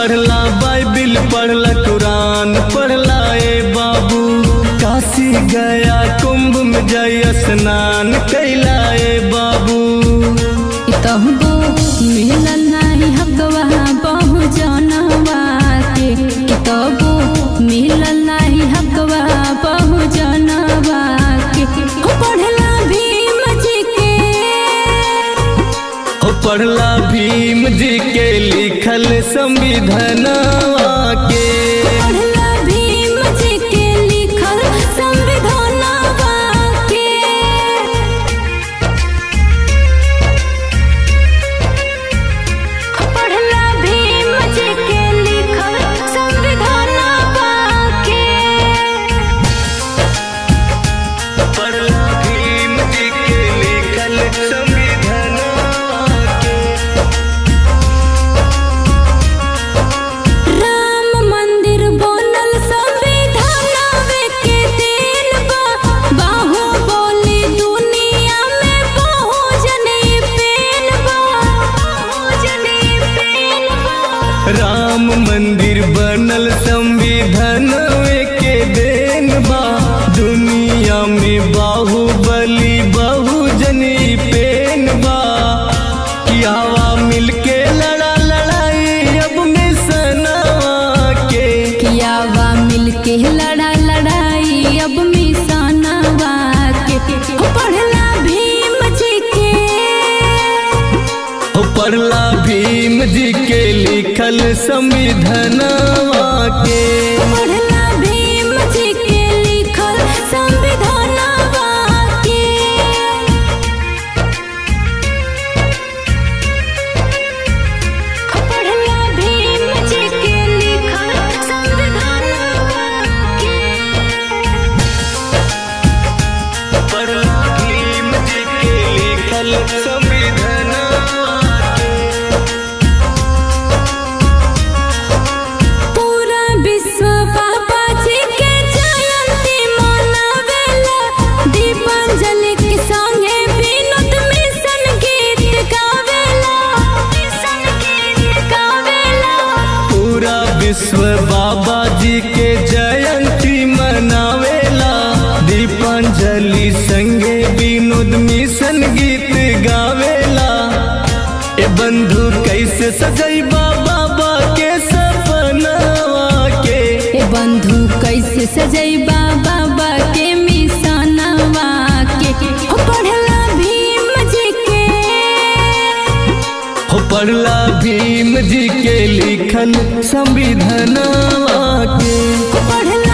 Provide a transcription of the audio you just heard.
पढ़ला बाइबिल पढ़ला कुरान पढ़ला ए बाबू काशी गया कुंभ में जय स्नान कैला ए बाबू तहबो मिलल नाही हकवा बहु जनवा के तबो मिलल नाही हकवा बहु जनवा के हो पढ़ला भीम जी के हो पढ़ला भीम जी के लिखल संविधानवा के पढ़ला भीम जी के लिखल संविधानवा के पढ़ला भीम जी के लिखल संविधानवा के पढ़ला भीम जी के लिखल संविधानवा के राम मंदिर बनल संविधानवे के दिन बा बाहुबली दुनिया में बहुजनी पेन बा बहुजनी पेन बा राम मंदिर बनल संविधान के देन बा दुनिया में बाहुबली बहुजनी पेन बा कियावा मिलके लड़ा लड़ाई अब मिसनवा के कियावा मिलके लड़ा लड़ाई अब मिसानवा के हो पढ़ला भीम जी के हो पढ़ला भीम जी के लिखल संविधानवा के पढ़ला भीम जी के लिखल संविधानवा के पढ़ला भीम जी के लिखल संविधानवा के पढ़ला भीम जी के लिखल संविधानवा के पूरा विश्व बाबा जी के जयंती मनावेला दीपांजलि के संगे विनोद मिशन गीत गावेला मिशन गीत गावेला पूरा विश्व बाबा जी के जयंती मनावेला दीपांजलि संगे विनोद मिशन गीत गावेला ए बंधु कैसे सजैबा बाबा के सपनावा के ए बंधु कैसे सजैबा बाबा के मिशनवा के हो पढ़ला भीम जी के हो पढ़ला भीम जी के लिखल संविधानवा के हो पढ़ला